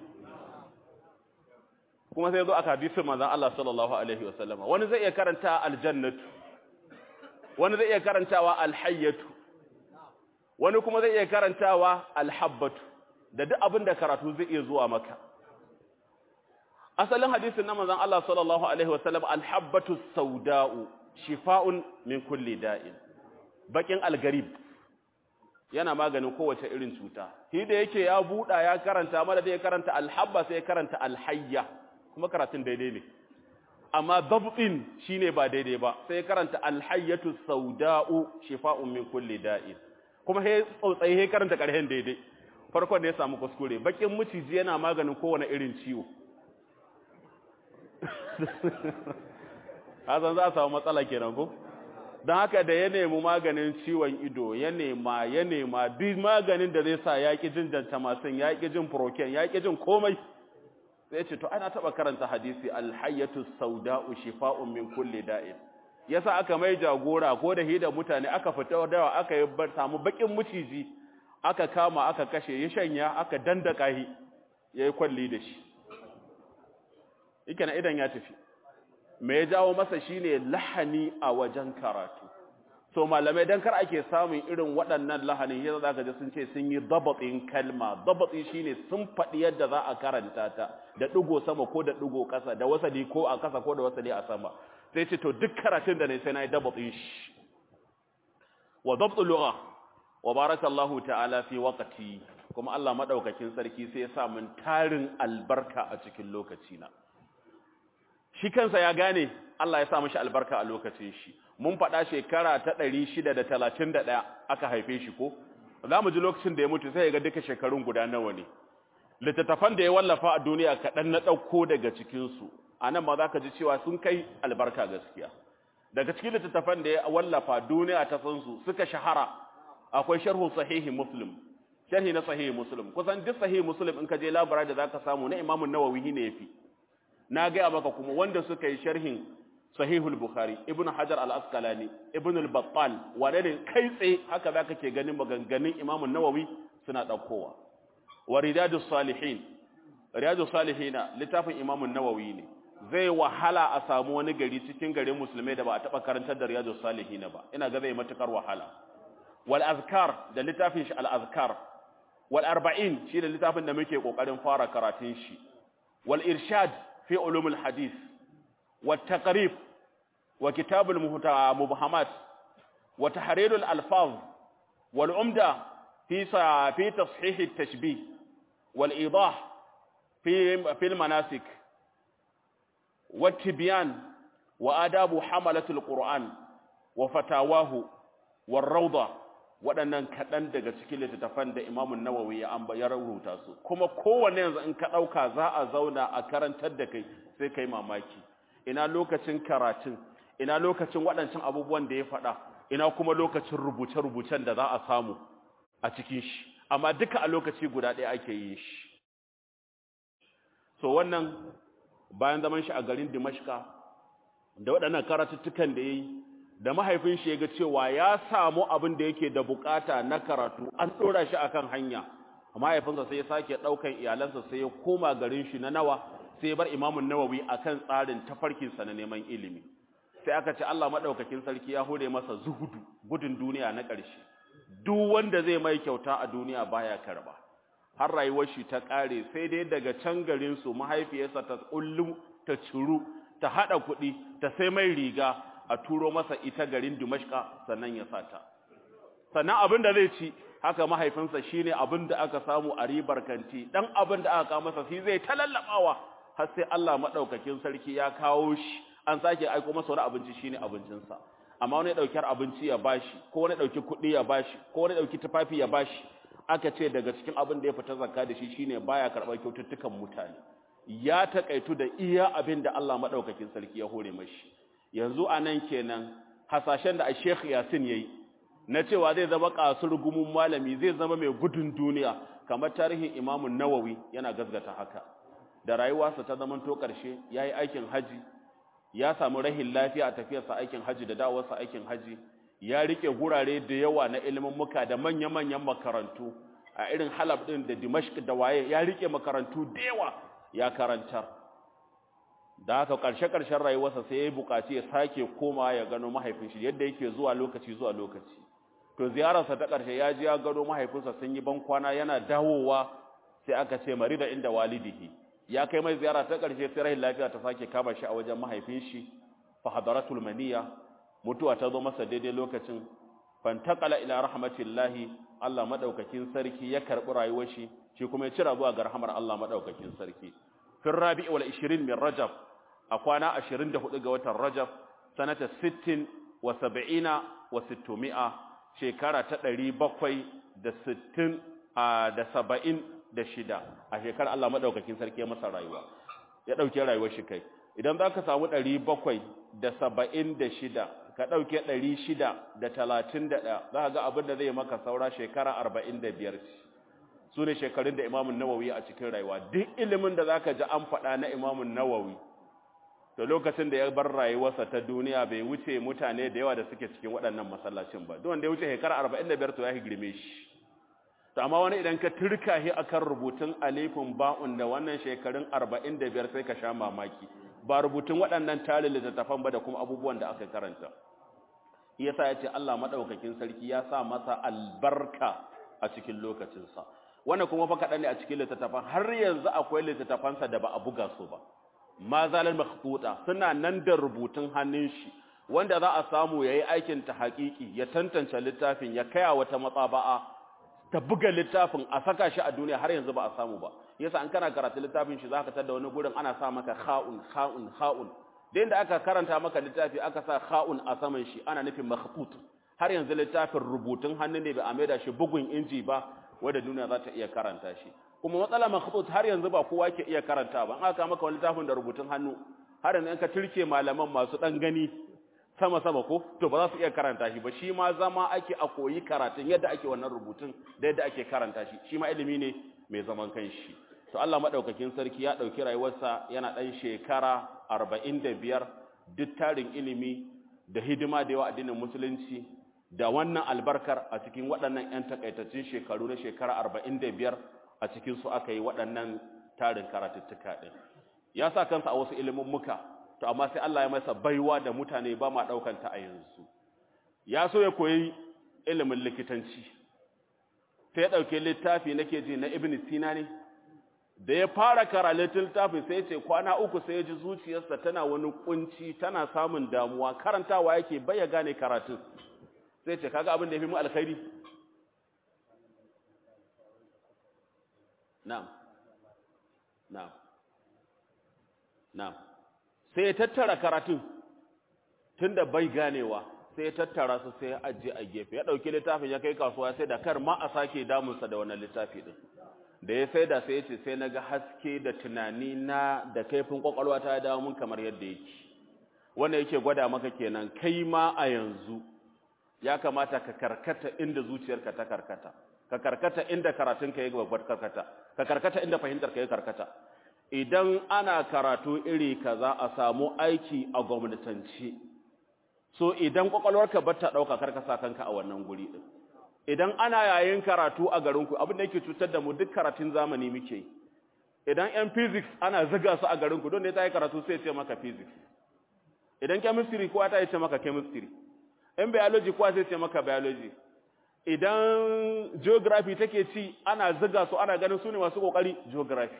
kuma sai zo aka hadisin manzon Allah sallallahu alaihi wasallama wani zai iya karanta aljannatu wani zai iya karantawa alhayyatu wani kuma zai iya karantawa alhabbatu da duk abin da karatu zai iya zuwa maka asalin hadisin na manzon Allah sallallahu alaihi wasallam alhabbatu sauda'u shifa'un min kulli da'in bakin algarib yana maganin kowace irin cuta shi da yake ya buda ya karanta mala da ya karanta alhabba sai ya karanta alhayya kuma karatun daidai ne amma dabtin shine ba daidai ba sai ya karanta alhayyatu sauda'u shifa'un min kulli da'in kuma he tsautsayi he karanta karhen daidai farkon da ya samu kuskure bakin miciji yana maganin kowane irin ciwo hazan za a samu matsala kenan ko don haka da ya nemi maganin ciwon ido ya nema ya nema duk maganin da zai sa ya ƙi jin jantamasin ya ƙi jin proken ya ƙi jin komai sai ya ce to ana taba karanta hadisi alhayyatu sauda'u shifa'un min kulli da'in yasa aka mai jagora ko da hida mutane aka fita dawa aka yi samu bakin muciji aka kama aka kashe ya shanya aka dandaka shi yayi kwalli da shi yake na idan ya tafi me ya jawo masa shine lahani a wajen karatu so malamai dan kar ake samun irin waɗannan lahanin yadda zaka ji sun ce sun yi dabatin kalma dabati shine sun faɗi yadda za a karanta ta da digo sama ko da digo ƙasa da wasali ko a ƙasa ko da wasali a sama sai ce to duk karatun da ne sai nayi dabatin shi wa dabtul lugha wa barakallahu ta'ala fi waqti kuma Allah madaukakin sarki sai ya sa mun tarin albarka a cikin lokaci na shi kansa ya gane Allah ya sa mishi albarka a lokacin shi mun faɗa shekara ta 631 aka haife shi ko za mu ji lokacin da ya mutu sai ya ga duka shekarun guda nawa ne littattafan da ya wallafa a duniya kaɗan na ɗauko daga cikinsu a nan ma za ka ji cewa sun kai albarka gaskiya daga cikin littattafan da ya wallafa duniya ta san su suka shahara akwai sharhu sahihi muslim sharhi na sahihi muslim kusan duk sahihi muslim in ka je labara da zaka samu na imamun nawawi ne yafi na gaya maka kuma wanda suka yi sharhin sahihul bukhari ibnu hajar al-asqalani ibnu al-battal wane ne kai tsaye haka zaka ke ganin maganganun imamun nawawi suna daukowa wa riyadus salihin riyadus salihina littafin imamun nawawi ne zai wahala a samu wani gari cikin garin musulmai da ba a taba karantar da riyadus salihina ba ina ga zai matukar wahala wal azkar da littafin shi al azkar wal arba'in shi da littafin da muke kokarin fara karatun shi wal irshad في علوم الحديث والتقريب وكتاب المبهمات وتحرير الألفاظ والعمدة في في تصحيح التشبيه والإيضاح في في المناسك والتبيان وآداب حملة القرآن وفتاواه والروضة waɗannan kaɗan daga cikin littattafan da imamun nawawi ya amba ya rubuta su kuma kowanne yanzu in ka ɗauka za a zauna a karantar da kai sai kai mamaki ina lokacin karatun ina lokacin waɗancan abubuwan da ya faɗa ina kuma lokacin rubuce-rubucen da za a samu a cikin shi amma duka a lokaci guda ɗaya ake yin shi so wannan bayan zaman shi a garin dimashka da waɗannan karatuttukan da ya yi da mahaifin shi ya ga cewa ya samu abin da yake da bukata na karatu an ɗora shi akan hanya mahaifinsa sai ya sake ɗaukan iyalansa sai ya koma garin shi na nawa sai ya bar imamun nawawi akan tsarin tafarkinsa na neman ilimi sai aka ce Allah maɗaukakin sarki ya hore masa zuhudu gudun duniya na ƙarshe duk wanda zai mai kyauta a duniya baya karba har rayuwar shi ta ƙare sai dai daga can garin su mahaifiyarsa ta kullum ta ciru ta haɗa kuɗi ta sai mai riga a turo masa ita garin Dimashqa sannan ya sata sannan abin da zai ci haka mahaifinsa shine abin da aka samu a ribar kanti dan abin da aka kawo masa shi zai talallabawa har sai Allah madaukakin sarki ya kawo shi an sake aiko masa wani abinci shine abincinsa amma wani daukar abinci ya bashi ko wani dauki kuɗi ya bashi ko wani dauki tufafi ya bashi aka ce daga cikin abin da ya fita zakka da shi shine baya karɓar kyaututtukan mutane ya takaitu da iya abin da Allah madaukakin sarki ya hore mashi yanzu anan kenan hasashen da Sheikh Yasin yayi na cewa zai zama kasur gumun malami zai zama mai gudun duniya kamar tarihin Imam Nawawi yana gasgata haka da rayuwarsa ta zaman to karshe yayi aikin haji ya samu rahin lafiya a tafiyarsa aikin haji da dawowarsa aikin haji ya rike gurare da yawa na ilimin muka da manya-manyan makarantu a irin Halab din da Dimashq da waye ya rike makarantu da yawa ya karantar da haka ƙarshe-ƙarshen rayuwarsa sai ya buƙaci ya sake koma ya gano mahaifin shi yadda yake zuwa lokaci zuwa lokaci to ziyararsa ta ƙarshe ya ji ya gano mahaifinsa sun yi ban kwana yana dawowa sai aka ce mari da inda walidihi ya kai mai ziyara ta ƙarshe sai rahin lafiya ta sake kama shi a wajen mahaifin shi fa hadaratul maniya mutuwa ta zo masa daidai lokacin fantaqala ila rahmatillahi Allah madaukakin sarki ya karbi rayuwar shi shi kuma ya cira zuwa ga rahmar Allah madaukakin sarki fi rabi' wal 20 min rajab a kwana 24 ga watan rajab sanata 60 wa 70 wa 600 shekara ta 760 da 76 a shekara Allah madaukakin sarki ya masa rayuwa ya dauke rayuwar shi kai idan zaka samu 776 ka dauke 631 zaka ga abin da zai maka saura shekara 45 su ne shekarun da imamun nawawi a cikin rayuwa duk ilimin da zaka ji an faɗa na imamun nawawi to lokacin da ya bar rayuwarsa ta duniya bai wuce mutane da yawa da suke cikin waɗannan masallacin ba duk wanda ya wuce shekara 45 to ya girme shi to amma wani idan ka turka shi akan rubutun alifin ba'un da wannan shekarun 45 sai ka sha mamaki ba rubutun waɗannan talil littattafan ba da kuma abubuwan da aka karanta yasa ya ce Allah madaukakin sarki ya sa masa albarka a cikin lokacinsa wannan kuma fa kaɗan ne a cikin littattafan har yanzu akwai littattafansa da ba a buga su ba ma zalal makhtuta suna nan da rubutun hannun shi wanda za a samu yayi aikin ta haƙiƙi ya tantance littafin ya kaya wata matsaba'a ta buga littafin a saka shi a duniya har yanzu ba a samu ba yasa an kana karatu littafin shi zaka tada wani gurin ana sa maka kha'un kha'un kha'un da da aka karanta maka littafi aka sa kha'un a saman shi ana nufin makhtut har yanzu littafin rubutun hannu ne bai a maida shi bugun inji ba wanda duniya za ta iya karanta shi kuma matsala makhtut har yanzu ba kowa ke iya karanta ba an aka maka wani littafin da rubutun hannu har yanzu in ka turke malaman masu dan gani sama sama ko to ba za su iya karanta shi ba shi ma zama ake a koyi karatun yadda ake wannan rubutun da yadda ake karanta shi shi ma ilimi ne mai zaman kanshi to Allah madaukakin sarki ya dauki rayuwarsa yana dan shekara 45 duk tarin ilimi da hidima da yawa addinin musulunci da wannan albarkar a cikin waɗannan 'yan takaitaccen shekaru na shekara 45 a cikin su aka yi waɗannan tarin karatuttuka ɗin ya sa kansa a wasu ilimin muka to amma sai Allah ya masa baiwa da mutane ba ma ɗaukan ta a yanzu ya so ya koyi ilimin likitanci sai ya ɗauke littafi nake ji na ibn sina ne da ya fara karatun littafin sai ya ce kwana uku sai ya ji zuciyarsa tana wani kunci tana samun damuwa karantawa yake bai ya gane karatun sai ce kaga abin da ya fi mu alkhairi na'am na'am na'am sai ya tattara karatun tunda bai ganewa sai ya tattara su sai ya ajiye a gefe ya dauki littafin ya kai kasuwa sai da kar ma a sake damunsa da wannan littafi din da ya sai da sai ya ce sai naga haske da tunani na da kaifin kwakwalwa ta dawo mun kamar yadda yake wannan yake gwada maka kenan kai ma a yanzu ya kamata ka karkata inda zuciyarka ta karkata ka karkata inda karatunka ya babbar karkata ka karkata inda fahimtarka ya karkata idan ana karatu iri kaza a samu aiki a gwamnatance so idan kwakwalwarka ba ta ɗauka karka sa kanka a wannan guri ɗin idan ana yayin karatu a garinku abin da yake cutar da mu duk karatun zamani muke yi idan yan physics ana ziga su a garinku don ne ta yi karatu sai ce maka physics idan chemistry kowa ta yi ce maka chemistry in biology kowa sai ce maka biology idan geography take ci ana ziga su ana ganin su ne masu kokari geography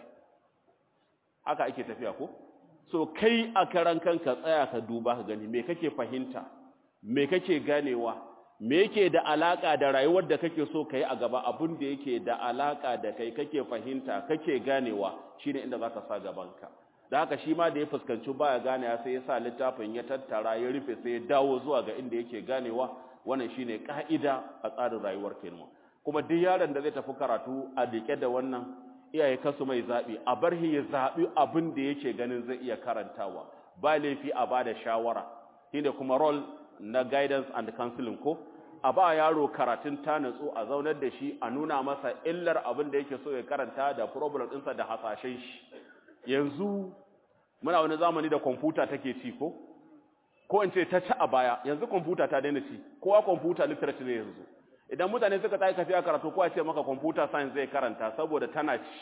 haka ake tafiya ko so kai a karan kanka tsaya ka duba ka gani me kake fahimta me kake ganewa me yake da alaka da rayuwar da kake so kai a gaba abun da yake da alaka da kai kake fahimta kake ganewa shine inda zaka sa gabanka da haka shi ma da ya fuskanci baya ganewa sai ya sa littafin ya tattara ya rufe sai ya dawo zuwa ga inda yake ganewa wannan shine ka'ida a tsarin rayuwar kenan kuma duk yaron da zai tafi karatu a dike da wannan iyaye kasu mai zaɓi a bar ya zaɓi abin da yake ganin zai iya karantawa ba laifi a ba da shawara shine kuma role na guidance and counseling ko a ba yaro karatun ta natsu a zaunar da shi a nuna masa illar abin da yake so ya karanta da problem ɗinsa da hasashen shi yanzu muna wani zamani da kwamfuta take ci ko ko in ce ta ci a baya yanzu kwamfuta ta daina ci kowa kwamfuta literature ne yanzu idan mutane suka tayi kafiya karatu kowa ce maka computer science zai karanta saboda tana ci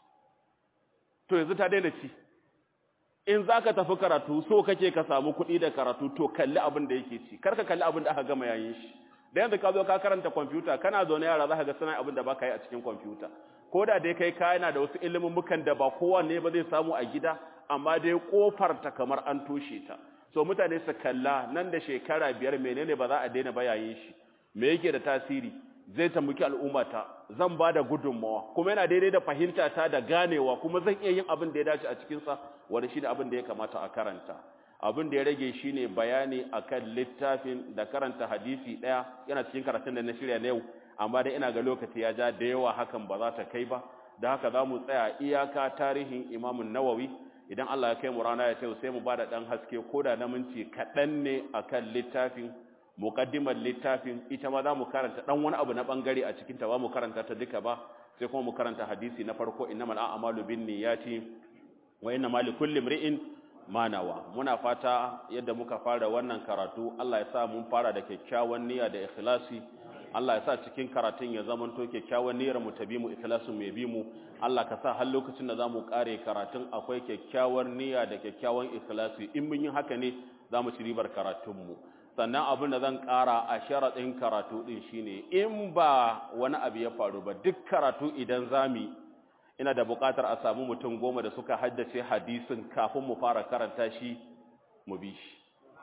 to yanzu ta daina ci in zaka tafi karatu so kake ka samu kuɗi da karatu to kalli abin da yake ci karka kalli abin da aka gama yayin shi da yanzu ka zo ka karanta computer kana zaune yara zaka ga suna abin da baka yi a cikin computer ko da dai kai ka yana da wasu ilimin mukan da ba kowanne ba zai samu a gida amma dai kofar ta kamar an toshe ta so mutane su kalla nan da shekara biyar menene ba za a daina ba yayin shi me yake da tasiri zai tambuki al'ummata zan ba da gudunmawa kuma yana daidai da fahimta ta da ganewa kuma zan iya yin abin da ya dace a cikinsa wani shi ne abin da ya kamata a karanta abin da ya rage shi ne bayani a kan littafin da karanta hadisi ɗaya yana cikin karatun da na shirya na yau amma dai ina ga lokaci ya ja da yawa hakan ba za ta kai ba da haka za mu tsaya iyaka tarihin imamun nawawi idan Allah ya kai mu rana ya ce sai mu ba da ɗan haske ko da na minti kaɗan ne a kan littafin muqaddimar littafin ita ma za mu karanta dan wani abu na bangare a cikin ta ba mu karanta ta duka ba sai kuma mu karanta hadisi na farko innamal a'malu binniyati wa innamal likulli imri'in ma nawa muna fata yadda muka fara wannan karatu Allah ya sa mun fara da kyakkyawan niyya da ikhlasi Allah ya sa cikin karatun ya zamanto kyakkyawan niyyar mu ta bi mu ikhlasin mu ya bi mu Allah ka sa har lokacin da zamu kare karatun akwai kyakkyawar niyya da kyakkyawan ikhlasi in mun yi haka ne zamu ci ribar karatun mu sannan abin da zan kara a sharadin karatu din shine in ba wani abu ya faru ba duk karatu idan zamu ina da buƙatar a samu mutum goma da suka haddace hadisin kafin mu fara karanta shi mu bi shi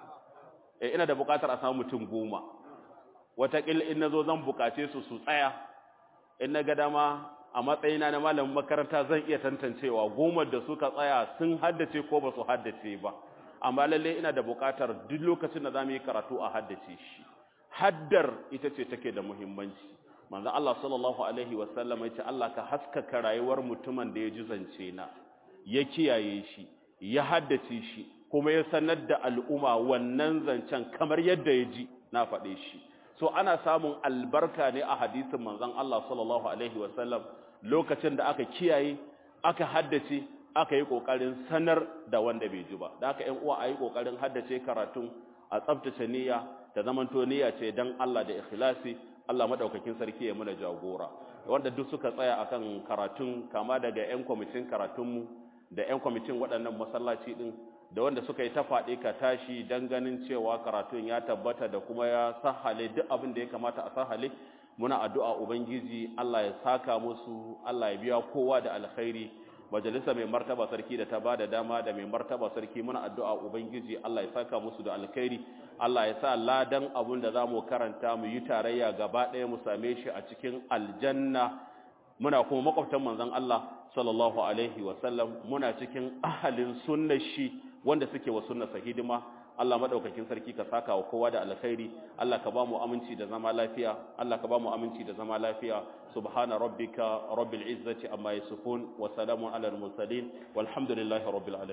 eh ina da buƙatar a samu mutum goma wataƙil in na zo zan buƙace su su tsaya in na ga dama a matsayina na malamin makaranta zan iya tantancewa goma da suka tsaya sun haddace ko ba su haddace ba amma lalle ina da buƙatar duk lokacin da za mu yi karatu a haddace shi haddar ita ce take da muhimmanci manzo Allah sallallahu alaihi wasallam ya ce Allah ka haskaka rayuwar mutumin da ya ji zance na ya kiyaye shi ya haddace shi kuma ya sanar da al'umma wannan zancen kamar yadda ya ji na faɗe shi so ana samun albarka ne a hadisin manzon Allah sallallahu alaihi wasallam lokacin da aka kiyaye aka haddace aka yi kokarin sanar da wanda bai ji ba da haka ƴan uwa ayi kokarin haddace karatun a tsaftace niyya ta zamanto niyya ce dan Allah da ikhlasi Allah madaukakin sarki ya muna jagora wanda duk suka tsaya akan karatun kama daga ƴan kwamitin karatunmu da ƴan kwamitin waɗannan masallaci din da wanda suka yi ta faɗi ka tashi don ganin cewa karatun ya tabbata da kuma ya sahale duk abin da ya kamata a sahale muna addu'a ubangiji Allah ya saka musu Allah ya biya kowa da alkhairi majalisa mai martaba sarki da ta ba da dama da mai martaba sarki muna addu'a ubangiji Allah ya saka musu da alkhairi Allah ya sa ladan abin da za mu karanta mu yi tarayya gaba ɗaya mu same shi a cikin aljanna muna kuma makwabtan manzon Allah sallallahu alaihi wasallam muna cikin ahalin sunnar shi wanda suke wa sunnarsa hidima Allah madaukakin sarki ka saka wa kowa da alkhairi Allah ka ba mu aminci da zama lafiya Allah ka ba mu aminci da zama lafiya subhana rabbika rabbil izzati amma yasifun wa salamun alal mursalin walhamdulillahi rabbil alamin